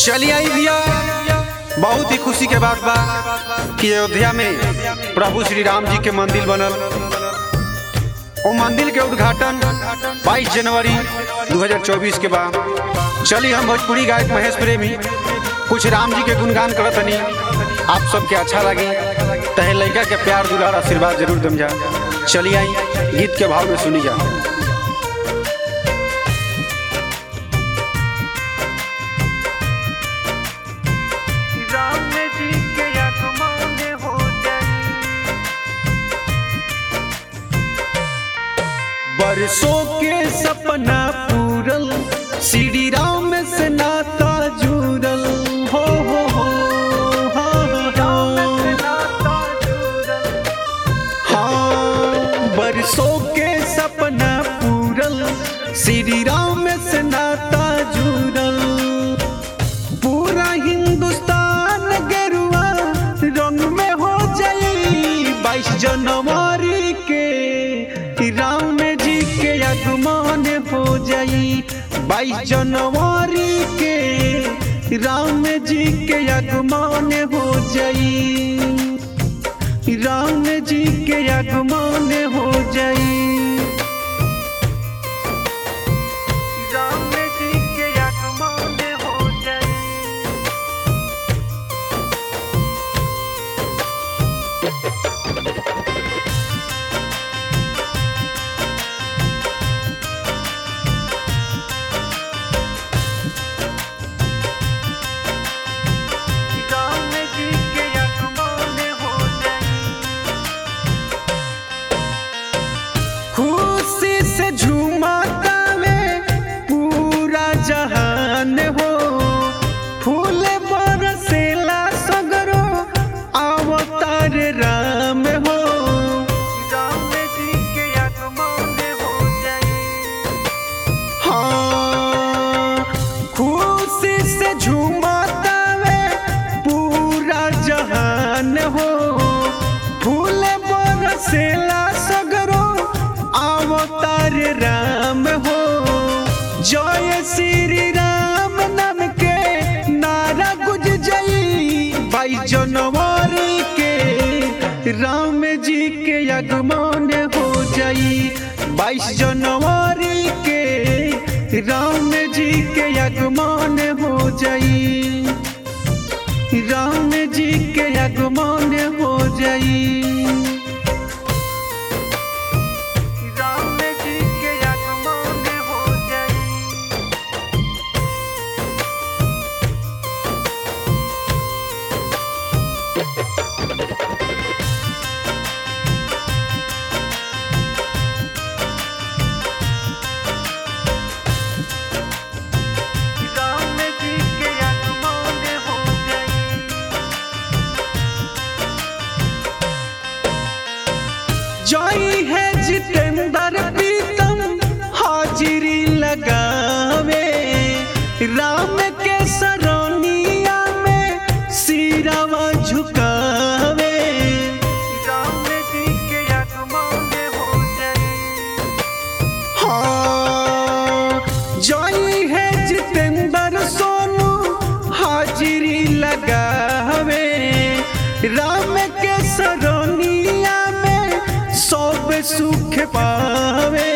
चलिए आई भैया बहुत ही खुशी के बात बा कि अयोध्या में प्रभु श्री राम जी के मंदिर बनल वो मंदिर के उद्घाटन 22 जनवरी 2024 के बाद चली हम भोजपुरी गायक महेश प्रेमी कुछ राम जी के गुणगान करत हनी आप सबके अच्छा लगे तहे लड़का के प्यार दुलार आशीर्वाद जरूर दम जा चलिए आई गीत के भाव में सुनी जा राम जी के आगमन हो जाई बरसों के सपना पूरल श्री राम से नाता जुड़ल हो हो हो हाँ, हाँ, नाता जुड़ल हाँ बरसों के सपना पूरल श्री राम से नाता जुड़ल पूरा हिंदुस्तान गेरुआ रंग में हो जाई बाईस जनवरी के राम जी के आगमन हो जाई बाईस जनवरी के राम जी के आगमन हो जाई राम जी के आगमन हो जाई राम जी के आगमन हो जाई राम जी के आगमन हो जाई खुशी से झूमता में पूरा जहान हो फूल बरसेला सगरो अवतार राम हो राम जी के आगमन हो जाई हाँ खुशी से झूमता में पूरा जहान हो फूल बरसेला सगरो अवतार राम हो जय श्री राम नाम के नारा गुज जई बाईस जनवरी के राम जी के आगमन हो जाई बाईस जनवरी के राम जी के आगमन हो जाई राम जी के आगमन हो जाई राम जी के आगमन हो जाई राम जी के आगमन हो जाई जय है जितेंद्र प्रीतम हाजिरी लगावे राम के सरनिया में सिरावा झुकावे राम जी के आगमन हो जाई हाँ जय है जितेंद्र सोनू हाजिरी लगावे राम के सरनिया में सब सुख पावे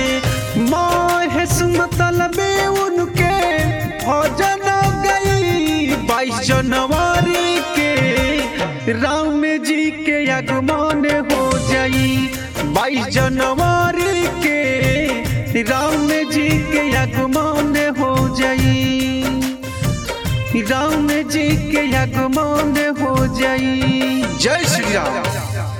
महेश मतलबे उनके भजन गई बाईस जनवरी के राम जी के आगमन हो जाई बाईस जनवरी के राम जी के आगमन हो जाई राम जी के आगमन हो जाई जय श्री राम